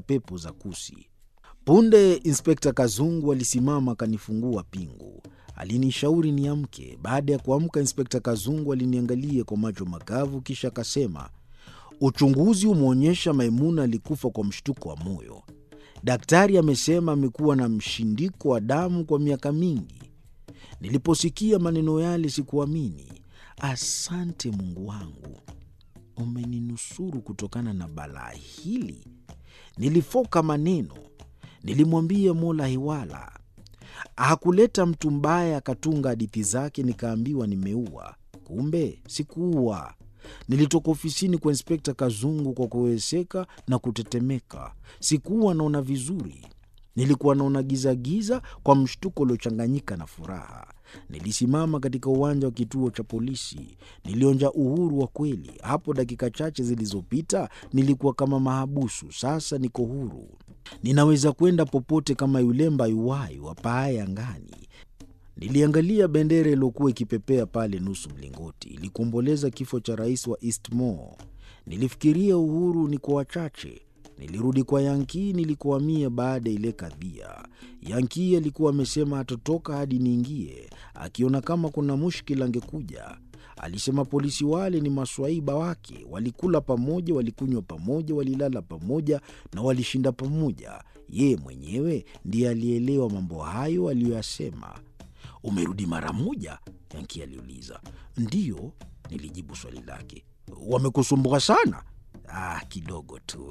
pepo za kusi. Punde Inspekta Kazungu alisimama akanifungua pingu. Alinishauri niamke. Baada ya kuamka, Inspekta Kazungu aliniangalia kwa macho makavu, kisha akasema, uchunguzi umeonyesha Maimuna alikufa kwa mshtuko wa moyo. Daktari amesema amekuwa na mshindiko wa damu kwa miaka mingi. Niliposikia maneno yale sikuamini. Asante Mungu wangu, umeninusuru kutokana na balaa hili. Nilifoka maneno. Nilimwambia Mola hiwala. Hakuleta mtu mbaya akatunga hadithi zake, nikaambiwa nimeua. Kumbe sikuua. Nilitoka ofisini kwa Inspekta Kazungu kwa kuweseka na kutetemeka. Sikuwa naona vizuri, nilikuwa naona gizagiza kwa mshtuko uliochanganyika na furaha. Nilisimama katika uwanja wa kituo cha polisi. Nilionja uhuru wa kweli. Hapo dakika chache zilizopita nilikuwa kama mahabusu, sasa niko huru. Ninaweza kwenda popote kama yule mbayuwayu apaaye angani. Niliangalia bendera iliyokuwa ikipepea pale nusu mlingoti, ilikuomboleza kifo cha rais wa Eastmore. Nilifikiria uhuru ni kwa wachache. Nilirudi kwa Yankii nilikohamia baada ya ile kadhia. Yankii alikuwa amesema hatotoka hadi niingie, akiona kama kuna mushkila angekuja. Alisema polisi wale ni maswaiba wake, walikula pamoja, walikunywa pamoja, walilala pamoja na walishinda pamoja. Yeye mwenyewe ndiye alielewa mambo hayo aliyoyasema. Umerudi mara moja? Yanki aliuliza. Ndiyo, nilijibu swali lake. Wamekusumbua sana? Ah, kidogo tu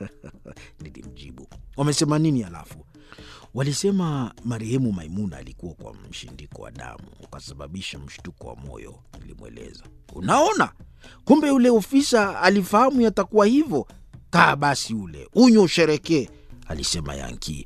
nilimjibu. Wamesema nini halafu? Walisema marehemu Maimuna alikuwa kwa mshindiko wa damu ukasababisha mshtuko wa moyo, nilimweleza. Unaona, kumbe yule ofisa alifahamu yatakuwa hivyo. Kaa basi ule unywe usherekee, alisema Yanki.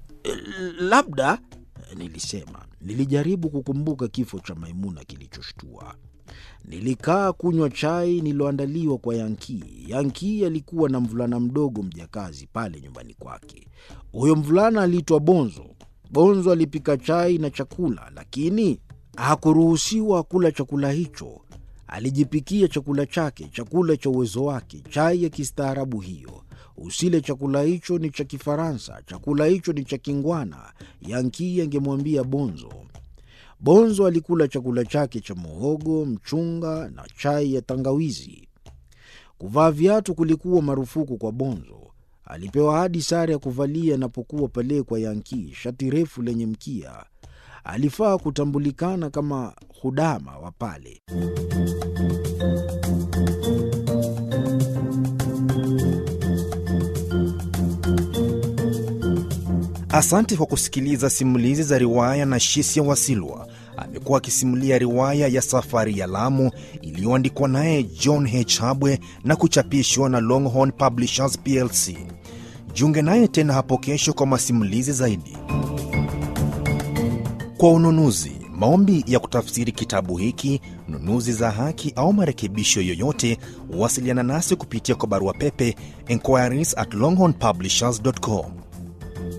Labda, nilisema. Nilijaribu kukumbuka kifo cha Maimuna kilichoshtua. Nilikaa kunywa chai nililoandaliwa kwa Yankii. Yankii alikuwa na mvulana mdogo mjakazi pale nyumbani kwake. Huyo mvulana aliitwa Bonzo. Bonzo alipika chai na chakula, lakini hakuruhusiwa kula chakula hicho. Alijipikia chakula chake, chakula cha uwezo wake, chai ya kistaarabu hiyo. Usile chakula hicho, ni cha Kifaransa, chakula hicho ni cha kingwana, Yankii angemwambia Bonzo. Bonzo alikula chakula chake cha muhogo, mchunga na chai ya tangawizi. Kuvaa viatu kulikuwa marufuku kwa Bonzo. Alipewa hadi sare ya kuvalia anapokuwa pale kwa Yankii, shati refu lenye mkia. Alifaa kutambulikana kama hudama wa pale. Asante kwa kusikiliza simulizi za riwaya na Shisia Wasilwa. Amekuwa akisimulia riwaya ya Safari ya Lamu iliyoandikwa naye John H. Habwe na kuchapishwa na Longhorn Publishers plc. Jiunge naye tena hapo kesho kwa masimulizi zaidi. Kwa ununuzi, maombi ya kutafsiri kitabu hiki, nunuzi za haki au marekebisho yoyote, wasiliana nasi kupitia kwa barua pepe inquiries at longhornpublishers.com